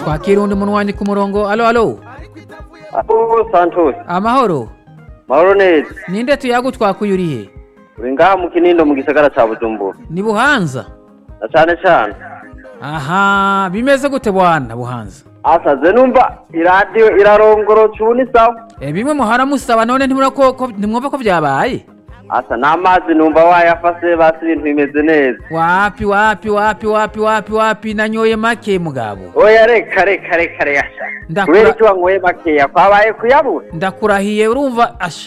twakira undi muntu wandi ku murongo alo alo Abo Santos, amahoro mahoro neza. ninde tuyagutwakuye urihe Uri ngaha mu Kinindo mu gisagara ca Bujumbura. ni buhanza Na cane cane. aha bimeze gute bwana buhanza Asaze numva iradiyo irarongoroca ubu ni sawa. e, bimwe muhara musaba none ntimura ko ko- ntimwumva ko byabaye Asa n'amazi numva wayafase basi ibintu bimeze neza. wapi wapi wapi wapi wapi wapi nanyoye make mugabo Oya reka reka reka reka. Ndakura- Kubera icyo wanyweye makeya kwabaye kuyabura. ndakurahiye urumva asha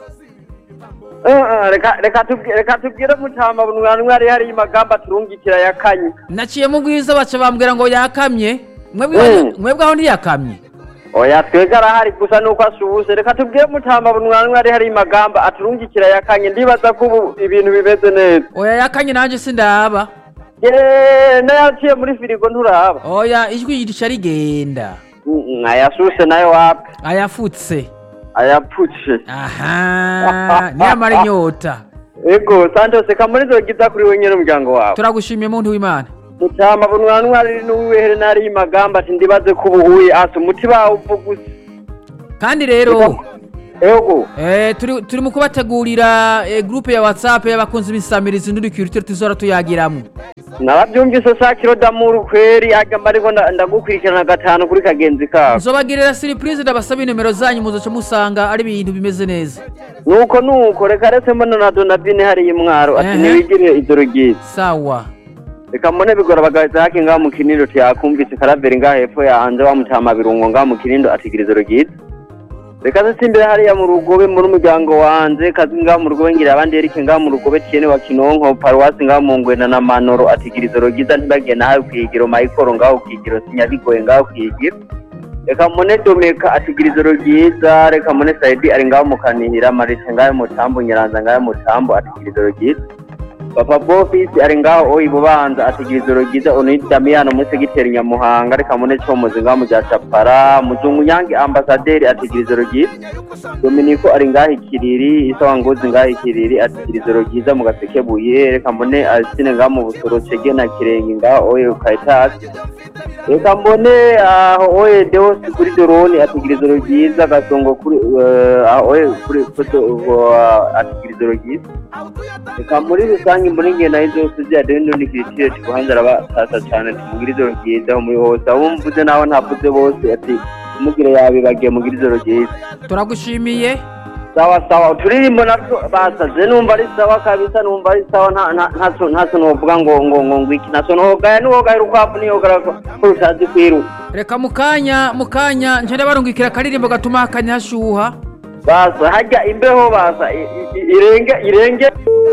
Eh, eh, Reka reka tubwire reka tubwire mutamba bunwanwa ari hari magamba turungikira yakanye. naciye mu bwiza baca bambwira ngo yakamye mwebwe Mm. mwebwe aho ntiyakamye Oya twega arahari gusa nuko ashuhuse reka tubwire mutamba bunwanwa ari hari magamba aturungikira yakanye ndibaza ko ubu ibintu bimeze neza. oya yakanye nanjye sindaba Yeee nayaciye muri firigo nturaba oya ijwi rica rigenda Mm, ayashushe nayo wapi ayafutse ayapfuce aha niyamara inyota ego santos kamuri zogiza kuri we nyene umuryango wawe turagushimiye muntu w'imana mutama bunwanwa ari n'uwihere nari magamba ati ndibaze ko ubuhuye asa umuti bawo uvuga kandi rero ego eh, turi, turi mu kubategurira eh, groupe ya whatsapp y'abakunzi b'isamirizi n'udukirutire tuzora tuyagiramwo narabyumvise sakiro damuru kweri agamba ariko nda- ndagukurikirana gatanu kuri kagenzi kabo nzobagirira surprise ndabasaba inimero zanyu muzoca musanga ari ibintu bimeze neza nuko nuko reka retse mbona na donabine hariya imwaro ati Ehe. ntiwigire ijoro ryiza sawa reka mbone bigora bagahita hake ngaho mu kinindo tiyakumvise karaveri ngaho hepfo yanje wamutama birungo ngaho mu kinindo atigira ijoro ryiza reka zisimbire hariya mu rugobe muri umuryango wanje kazi ngaho mu rugobe ngira abandi erike ngaho mu rugobe tiene wa kinonko paruwasi ngaho mu ngwena na manoro atigira ijoro ryiza ntibagiye nawe kwigiro mayikoro ngaho kwigiro sinyabigoye ngaho kwigiro reka mbone domeka atigira ijoro ryiza reka mbone saidi ari ngaho mu kanihira marise ngaho mu tambo nyiranza ngaho mu tambo atigira ijoro ryiza papa bofisi ari ngaho oyi bubanza atigira ijoro ryiza onidi damiyano muri segiteri nyamuhanga reka mbone comozi ngaho mu rya capara muzungu nyange ambasaderi atigira ijoro ryiza dominiko ari ngaho ikiriri isawa ngozi ngaho ikiriri atigira ijoro ryiza mu gasekebuye reka mbone asine ngaho mu busoro cege na kirenge ngaho oye ukayitasi reka mbone aho oye deosi kuri doroni atigira ijoro ryiza gasongo kuri eh, aho oye kuri kuri uh, atigira ijoro ryiza reka muri rusange mbone ingendo aho zose ziyadeni n'undi kiriciro kibuhanza arabatasa cyane tumugire ijoro ryiza muri hose abo mvuze nawe ntavuze bose ati umugire yabibagiye mugire ijoro ryiza turagushimiye sawa sawa uturirimbo natwo basaze numva ari sawa kabisa numva ari sawa nta nta ntaso ntaso novuga ngo ngo ngo ngwiki naso nogaya nuwogaya urukwavu niyogara ko ko rutazi kwiruka reka mukanya mukanya nje barungikira akaririmbo gatuma hakanya hashuha basa hajya imbeho basa i- i- irenge irenge